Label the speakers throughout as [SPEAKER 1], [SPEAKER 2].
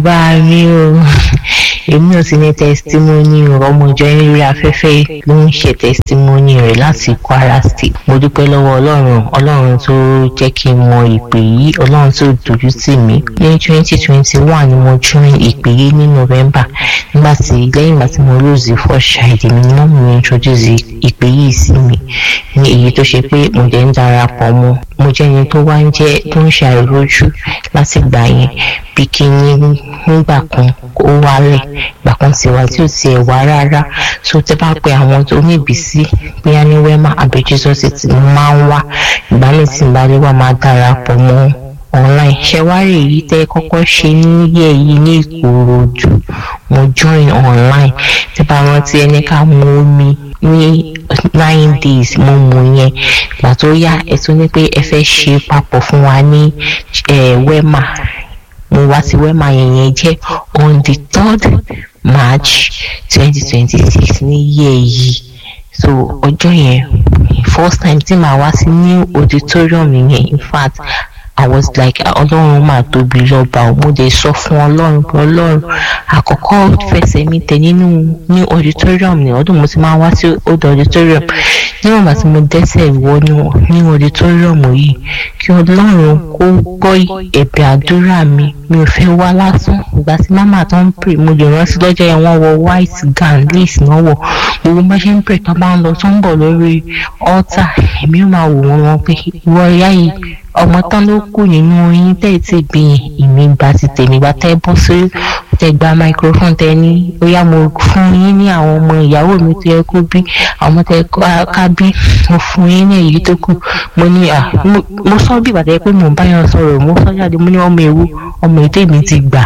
[SPEAKER 1] bá mi o èmi ò sì ní testimony ọmọ ìjọ yín lórí afẹ́fẹ́ ló ń ṣe testimony rẹ̀ láti Kwara State mo dúpẹ́ lọ́wọ́ ọlọ́run ọlọ́run tó jẹ́ kí n mọ ìpè yìí ọlọ́run tó dojú tì mí ní twenty twenty one ni mo join ìpè yìí ní November nígbà tí lẹ́yìn ìgbà tí mo lose first child mi ni mọ́mí mi introduce ìpè yìí sí mi ní èyí tó ṣe pé mo jẹ́ ń darapọ̀ mọ́ mo jẹ́ ẹni tó wá ń jẹ́ tó ń ṣe àìrójú láti gbà yẹn bí kí n nígbà kan ó wálẹ̀ ìgbà kan sì wá tí ò tiẹ̀ wá rárá so tẹ́ bá pe àwọn tó ní ìbísí bóyá ní wẹ́mà àbí Jesus ti máa ń wá ìgbà mi tí n bá lè wá máa darapọ̀ mọ́ online ṣẹwárì èyí tẹ́ kọ́kọ́ ṣe níyẹ yìí ní Ìkòròdú mo join online tí bá rántí ẹni ká mú omi ní nine days mo mú yẹn ìgbà tó yá ẹ tún ní pé ẹ fẹ́ ṣe papọ̀ fún wa ní wẹ́mà mo wá sí wẹ́mà yẹn yẹn jẹ́ on the third March twenty twenty six ní yẹ yìí so ọjọ́ yẹn first time tí màá wá sí new auditorium yẹn in fact I was like ọlọ́run máa tóbi lọ́ba ò mo dé sọ fún ọlọ́run pé ọlọ́run àkọ́kọ́ fẹsẹ̀ mi tẹ̀ nínú ní auditorium ní ọdún mo ti máa wá sí old auditorium níwọ̀n bá tí mo dẹ́sẹ̀ wọnú ní auditorium yìí kí ọlọ́run kó gbọ́ ẹ̀bẹ̀ àdúrà mi mi ò fẹ́ wá lásán ìgbà tí mama tó ń pè mo lè rántí lọ́jọ́ yẹn wọ́n wọ white gown lace náà wọ̀ gbogbo bá ṣe ń pè tó bá ń lọ tó ń bọ̀ lórí altar èmi ò máa wò wọ́n wọn pé ìwọ ìyá yìí ọmọ tán ló kù nínú yín tẹ́ ẹ̀ tí bí ìmí gba ti tèmi gba tẹ́ bọ́ sí tẹ́ gba microphone tẹ́ ní ó yá mo fún yín ní àwọn ọmọ ìyàwó mi tó yẹ kó bí àwọn tẹ́ ká bí mo fún yín ní èyí tó kù mo ní à mo sọ bí ìbàdàn pé mò ń bá yàn sọ̀rọ̀ mo sọ jáde mo ní ọmọ ewu ọmọ ètò èmi ti gbà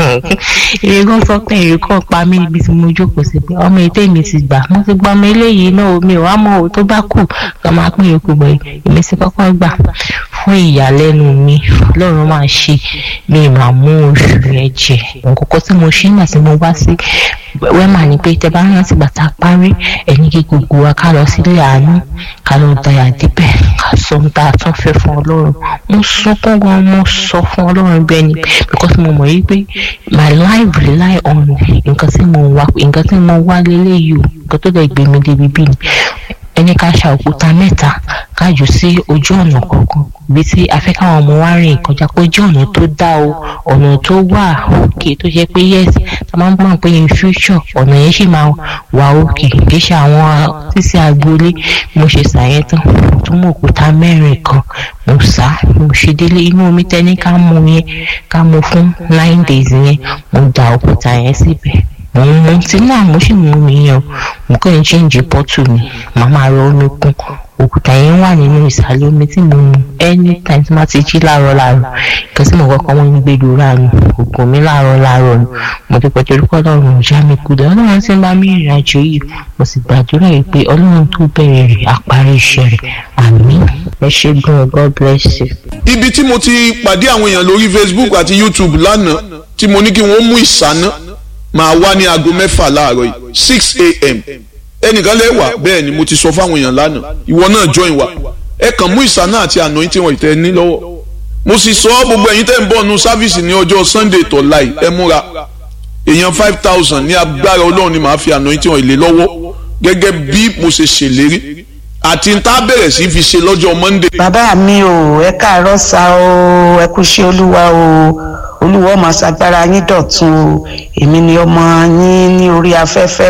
[SPEAKER 1] èrè kan sọ pé èrè kan pa mí níbi tí mo jókòó sí pé ọmọ ètò èmi ti gbà mo ti gbọ́ ọmọ eléyìí náà mi ò wá mọ òun tó bá kù kí wọ́n máa pín yòókù bọ̀ èmi ti kọ́kọ́ gbà fún ìyàlẹ́nu mi lọ́run máa ṣe mi máa mú oṣù yẹn jẹ nǹkan tí mo ṣe nígbà tí mo wá sí wẹ́mà ni pé tẹ bá rántí bàtà parí ẹni kí gbogbo wa ká lọ sílé àánú ká lọ dayà díbẹ̀ ká sọ ohun tá a tún fẹ́ fún ọlọ́run mo sunkún gan mo sọ fún ọlọ́run bẹ́ẹ̀ ni because mo mọ̀ yí pé my life rely on nǹkan tí mo wá nǹkan tí mo wá lélẹ́yìí o nǹkan tó lè gbé mi débi bí ni ẹni ká ṣa òkúta mẹ́ta ká jù sí ojú ọ̀nà kọ̀ọ̀kan bí tí afẹ́ káwọn ọmọ wa rìn kọjá pé ojú ọ̀nà tó dá o ọ̀nà tó wà òkè tó ṣe pé yes ta máa ń gbọ́n pé in future ọ̀nà yẹn sì máa wà òkè kì í ṣe àwọn sísè agboolé mo ṣe ṣàyẹn tán mo tún mú òkúta mẹ́rin kan mo sá mo ṣe délé inú omi tẹ́ni ká mú yẹn ká mú fún nine days yẹn mo da òkúta yẹn síbẹ̀ mo ń mu tí náà mo sì mú mi yàn mo kàn ń ṣéǹjì pọ́tù mi màá máa rọ omi kún òkúta yẹn wà nínú ìsàlẹ̀ omi tí mo mu anytime tí má ti jí láàárọ̀ láàárọ̀ nǹkan tí mo kọ́kọ́ wọ́n ń gbé lóra nù ògùn mi láàárọ̀ láàárọ̀ nù mo ti pẹ̀tẹ́ orúkọ ọlọ́run ìjà mi kúlẹ̀ ọlọ́run tí ń bá mi ìrìn àjò yìí mo sì gbàdúrà yìí pé ọlọ́run tó bẹ̀rẹ̀ rẹ̀ àparí iṣẹ́ rẹ̀ àmín ẹ ṣé gan God bless you.
[SPEAKER 2] ibi tí mo ti pàdé àwọn èèyàn lórí Facebook àti YouTube lánàá tí mo ní kí wọ́n mú ìsáná máa wá ní aago mẹ́fà láàárọ̀ yìí six a.m. ẹnìkan lẹ́wà bẹ́ẹ̀ ni mo ti sọ fáwọn èèyàn lánàá ìwọ náà join wa ẹ kàn mú ìsáná àti àná tí wọ́n ìtẹ́ ní lọ́wọ́ mo sì sọ gbogbo ẹ̀yin tẹ́ ń bọ̀ nu sáfíìsì ní ọjọ́ Sunday tó láì ẹ múra èèyàn five thousand ní agbára ọlọ́run ni màá fi àná tí wọ́n ìlé lọ́wọ́ gẹ́gẹ́ bí mo ṣe ṣèlérí àti n tá bẹ̀rẹ̀ sí fi ṣe lọ́jọ́ Monday.
[SPEAKER 3] bàbá mi ò ẹ káàárọ̀ sá o ẹ kú ṣe olúwa o olúwa ọmọ ṣàgbára yín dọ̀tun o èmi ni ọmọ yín ní orí afẹ́fẹ́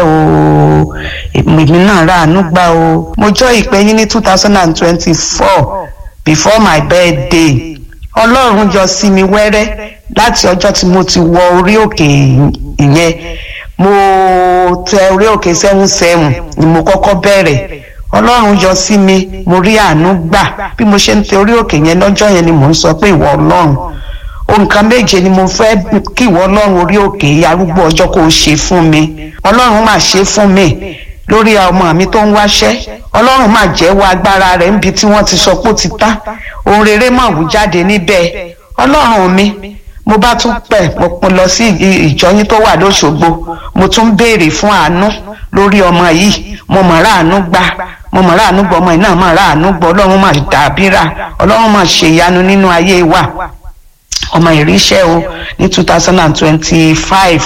[SPEAKER 3] o èmi náà ráàánú gbà o mo jọ ìpè yín ní two thousand and twenty-four before my birthday ọlọ́run yọ sí mi wẹ́rẹ́ láti ọjọ́ tí mo ti wọ orí òkè ìyẹn mo tẹ orí òkè seven seven ni mo kọ́kọ́ bẹ̀rẹ̀ ọlọ́run yọ sí mi mo rí àánú gbà bí mo ṣe ń tẹ orí òkè yẹn lọ́jọ́ yẹn ni mò ń sọ pé ìwọ ọlọ́run nǹkan méje ni mo fẹ́ kí ìwọ ọlọ́run orí òkè arúgbó ọjọ́ kó o ṣe fún mi ọlọ́run máa ṣe fún mi lórí ọmọ mi tó ń wáṣẹ́ ọlọ́run máa jẹ́wọ́ agbára rẹ̀ níbi tí wọ́n ti sọ pé ó ti tán ohun rere máa wù jáde níbẹ̀ ọlọ́run mi mo bá tún pẹ̀ mo lọ sí ìjọyín tó wà lóṣogbo mo tún béèrè fún àánú lórí ọmọ yìí mo mọ̀ ráàánú gbà mo mọ̀ ráàánú gbọ́ ọmọ yìí náà mọ̀ ráàánú gbọ́ ọlọ́run máa dàbíra ọlọ́run máa ṣèyanu nínú ayé wa ọmọ ìríṣẹ́ o ní two thousand and twenty-five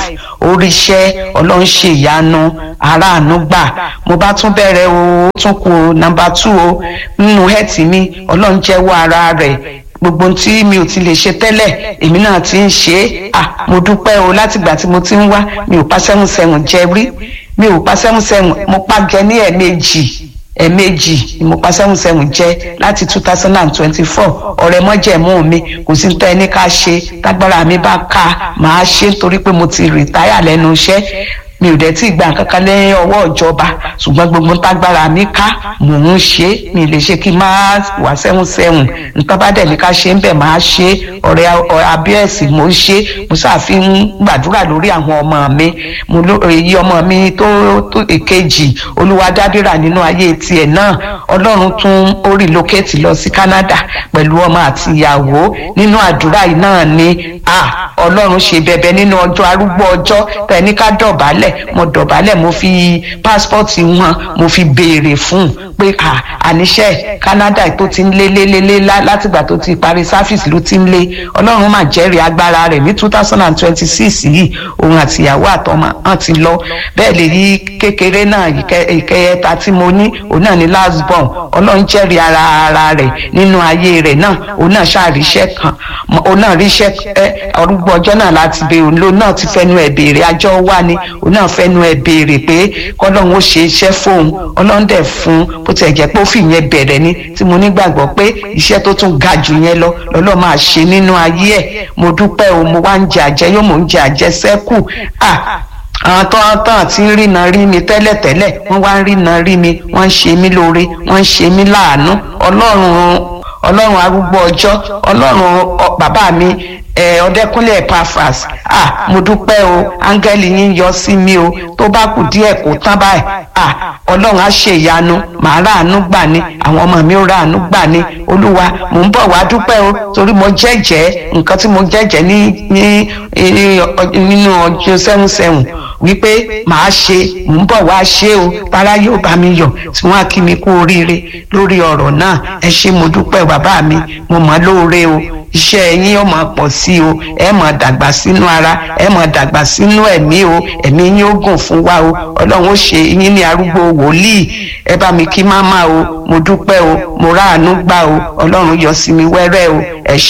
[SPEAKER 3] oríṣẹ́ ọlọ́run ṣe ìyanu aráàánú gbà mo bá tún bẹ̀rẹ̀ o ó tún kù nọ́mbà two o nínú hẹ́ẹ̀tì mi ọlọ́run jẹ́wọ́ ara rẹ̀ gbogbo ohun tí mi ò ti lè ṣe tẹ́lẹ̀ èmi náà ti ń ṣe é à mo dúpẹ́ o látìgbà tí mo ti ń wá mi ò pa sẹ́hùn sẹ́hùn jẹ rí mi ò pa sẹ́hùn sẹ́hùn mo pa jẹ ní ẹ̀ẹ̀mejì ẹ̀ẹ̀mejì ni mo pa sẹ́hùn sẹ́hùn jẹ láti two thousand and twenty-four ọ̀rẹ́ mọ́jẹ̀mú mi kò sí tẹ́ ẹni ká ṣe tágbára mi bá ká màá ṣe nítorí pé mo ti rìtáyà lẹ́nu iṣẹ́ mi ò dẹ̀ tí ì gba nǹkan kan lẹ́yìn ọwọ́ ìjọba ṣùgbọ́n gbogbo tágbára mi ká mò ń ṣe mi lè ṣe kí n máa wà sẹ́hùn sẹ́hùn nǹkan bá dẹ̀ ní ká ṣe ń bẹ̀ máa ṣe ọ̀rẹ́ abíẹ́sì mo ń ṣe mo ṣàfihàn gbàdúrà lórí àwọn ọmọ mi mo ló èyí ọmọ mi tó tó èkejì olúwadábìrà nínú ayé tiẹ̀ náà ọlọ́run tún ó relocate lọ sí Canada pẹ̀lú ọmọ àti ìyàwó nínú àdúrà yìí náà ni ọlọ́run ṣe bẹ̀bẹ̀ nínú ọjọ́ arúgbó ọjọ́ tẹ̀ ní ká dọ̀bálẹ̀ mo dọ̀bálẹ̀ mo fi pásítọ̀tì wọn mo fi béèrè fún un pé àníṣe Canada tó ti ń lé lé lé lé látìgbà tó ti parí sáfìsì ló ti ń lé ọlọ́run mà jẹ́rìí agbára rẹ̀ ní two thousand and twenty six yìí òun àtìyàwó àtọmọ hàn ti lọ bẹ́ẹ̀ lè yí kékeré náà ìkẹyẹta tí mo ní òun náà ní last born ọlọ́run jẹ́rìí ara ara rẹ̀ nínú ayé rẹ̀ náà òun náà ṣàríṣẹ́ kan òun náà ríṣẹ́ ọrúgbó ọjọ́ náà láti bẹ òun ló náà ti fẹnu ẹ̀ béèrè àjọ wá ni òun náà fẹnu ẹ̀ béèrè pé kọ́lọ́run ó ṣe iṣẹ́ fóun ọlọ́run dẹ̀ fún bó tiẹ̀ jẹ́ pé ó fìyẹn bẹ̀rẹ̀ ni tí mo nígbàgbọ́ pé iṣẹ́ tó tún ga jù yẹn lọ lọ́lọ́ máa ṣe nínú ayé ẹ̀ mo dúpẹ́ o mo wá ń jẹ àjẹ yóò mò ń jẹ àjẹsẹ́kù ah àwọn tó ń tán àti ń rìnà rí mi tẹ́lẹ̀tẹ́lẹ̀ wọ́n wá ń rìnà rí mi wọ́n ń ṣe mí lóore wọ́n ń ṣe mí láàánú ọlọ́run ọlọ́run arúgbó ọjọ́ ọlọ́run bàbá mi ọdẹkùnlé Epaphras ah mo dúpẹ́ o áńgẹ́lì yín yọ sí mi o tó bá kù díẹ̀ kó tán báyìí ah ọlọ́run á ṣe ìyanu màá ráàánú gbà ní àwọn ọmọ mi ó ráàánú gbà ní olúwa mò ń bọ̀ wá dúpẹ́ o torí mo jẹ́jẹ́ nǹkan tí mo jẹ́jẹ́ ní ní nínú ọjọ́ sẹ́hùn sẹ́hùn wípé màá ṣe mò ń bọ̀ wá ṣe o tara yóò bá mi yọ̀ tí wọ́n á kí mi kú oríire lórí ọ̀rọ̀ náà ẹ ṣé mo dúpẹ́ bàbá mi mo mọ̀ lóore o iṣẹ́ yín ó máa pọ̀ sí o ẹ máa dàgbà sínú ara ẹ máa dàgbà sínú ẹ̀mí o ẹ̀mí yín ó gùn fún wa o ọlọ́run ó ṣe yín ní arúgbó wòlíì ẹ bá mi kí máma o mo dúpẹ́ o mo ráàánú gbà o ọlọ́run yọ sí mi wẹ́rẹ́ o ẹ ṣé